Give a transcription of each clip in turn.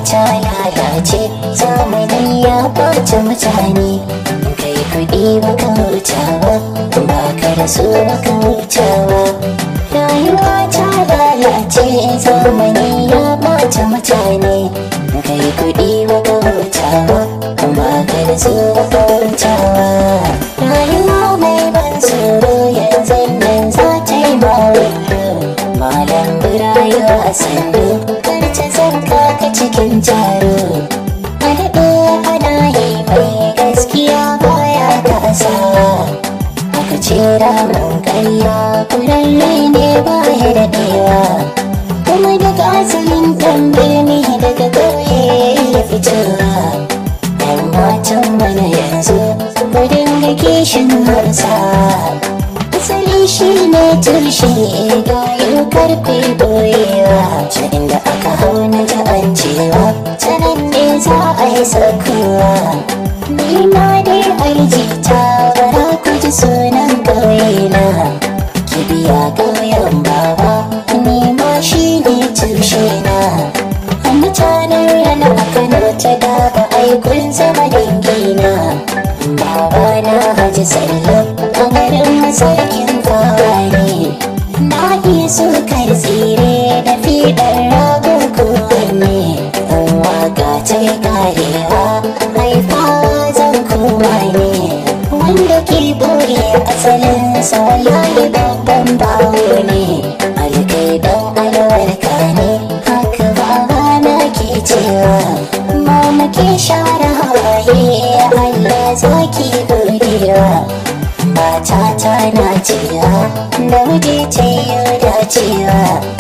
ta lalace zamani ya ɓace mutane kai kuɗi baka hutawa ba ka da su baka hutawa rayuwa ta lalace zamani ya ɓace mutane kai kuɗi baka hutawa ba ka da su baka hutawa rayuwa mai ban tsoro yanzu nan za ta yi mawuyo malam birayo a sandu kar ta zanka ka cikin taro a daɗe ana yi mai gaskiya baya kasa aka ce ramin ƙarya kurarre ne baya daɗewa kuma daga asalin ɗan birni daga ƙauye ya fitowa ɗan matan mana yanzu ku dinga kishin hausa asali shi ne tushe gayin karfe boyewa cikin da aka hau na ji an cewa sanan ne za a yi saukowa ni ma dai aljita bara ku ji sunan ƙauyena kibiya ƙauyen baba ni ma shi ne tushe na a mutanen yana a kano ta daba aikun zama dangina baba na haji sallam a garin masarkin kawai na iya sukar tsire da fiɗar rago kowanne in waka ta yi karewa haifawa zan koma ne wanda ke boye asalin sa wallahi babban bawo ne alkaidan alwarka ne haka baba na ke cewa mama ke share hawaye Allah zaki godewa matata na cewa da waje ta yi dacewa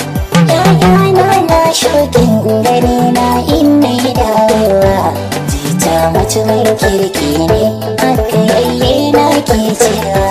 Yayana na shugin gani na inna yi dawowa Jita mutumin kirki ne haka yayye na ke cewa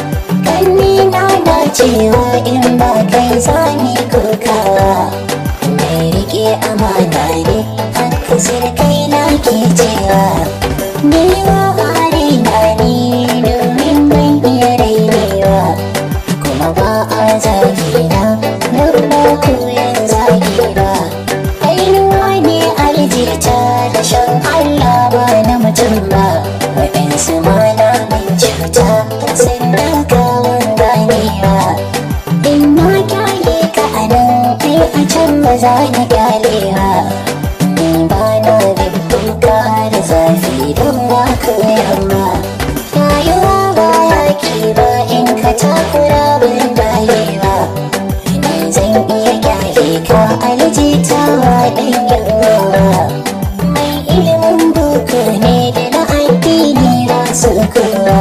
Kanni na na cewa in ba kai zani kokawa Mai rike amana ne haka sirkai na ke cewa Ni wa hare na ni domin ban iya rainewa kuma ba a zagi na nan ba koyan zagi ba ainuwa ne aljita da shan Allah ba na mutum ba waɗansu ma na min cuta sannan kawon ganewa in na kyale ka a nan kai a can ba za ni kyalewa ni ba na bin duka da zafi don ba koyarwa rayuwa ba yaki ba in ka takura bin dayewa ni zan iya kyale ka alijitawa ɗan yawa mai ilimin boko ne da na addini ba su kowa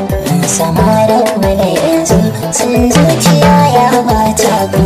samarin mana yanzu sun zuciya ya bata ku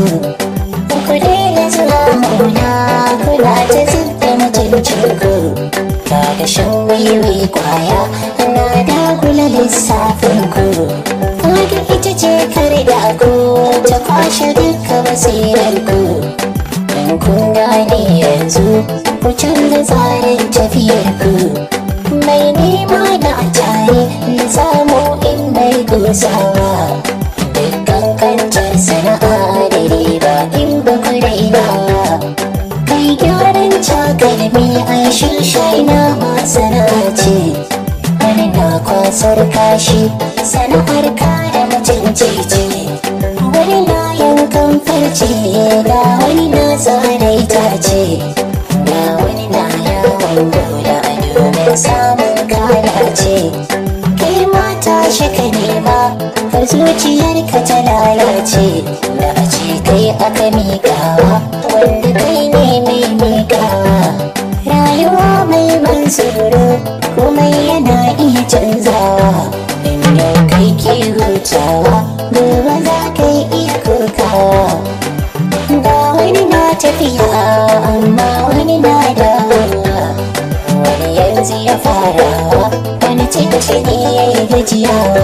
ku daina zuwa mauna kula ta zubda mutuncin ku kaga shan wiwi kwaya na dagula lissafin ku kaga ita ce kar da ku ta kwashe duka basirar ku in kun gane yanzu ku canza tsarin tafiyar ku mai nema da tare da samu in bai gusawa dukkan kancar sana'a da riba in ba ku rainawa kai gyaran takalmi ai shirshai na ma sana'a ce wani na kwasar kashi sana'ar kare mutunci ce wani na yankan farce ga wani na zane itace ga wani na yawon gona domin samun kalace kai mata shi ka nema har zuciyarka ta lalace da a ce kai aka miƙawa wanda kai ne mai miƙawa rayuwa mai ban tsoro komai yana iya canzawa in yau kai ke hutawa gobe za ka iya kokawa ga wani na tafiya amma wani na dawowa wani yanzu ya farawa wani cikin ya yi gajiyawa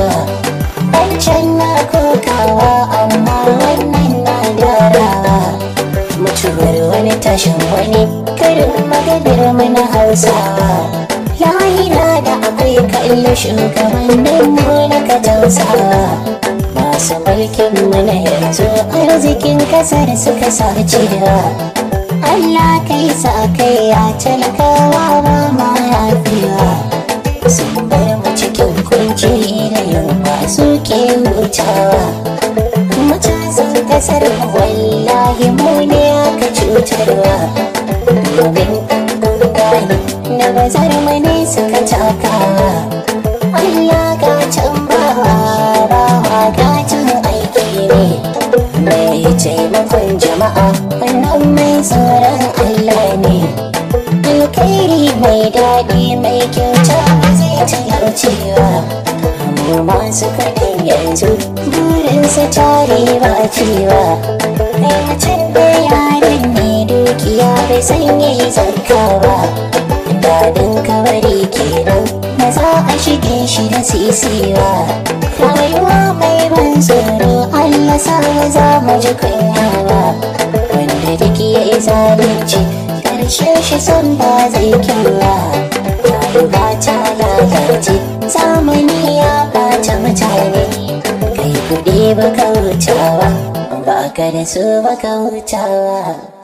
wancan na kokawa amma wannan na gyarawa mutuwar wani tashin wani karin maganar mana hausawa lahira da akwai kallo shugabannin mu na ka tausawa masu mulkin mu na yanzu arzikin kasar suka sace da Allah kai sa kai ya talakawa ba ma yafiwa sun bar mu cikin kunci da yunwa suke hutawa matasan kasar wallahi mu ne aka cutarwa domin gani na bazar mu ne suka takawa Allah ga can bawa bawa gajin aiki ne mai taimakon jama'a wannan mai tsoron Allah ne alkhairi mai daɗi mai kyauta ba zai talaucewa mu masu kaɗin yanzu burinsa tare ba cewa mai mutum da yaren ne dukiya bai san yi zarkawa dadin kabari kenan na za a shige shi da sisiwa rayuwa mai ban tsoro Allah sa za mu ji kunyawa wanda duk ya yi zalunci karshe shi son ba zai kyawa rayuwa ta lalace zamani ya bata mutane kai kuɗi ba kautawa ba ka da su ba kautawa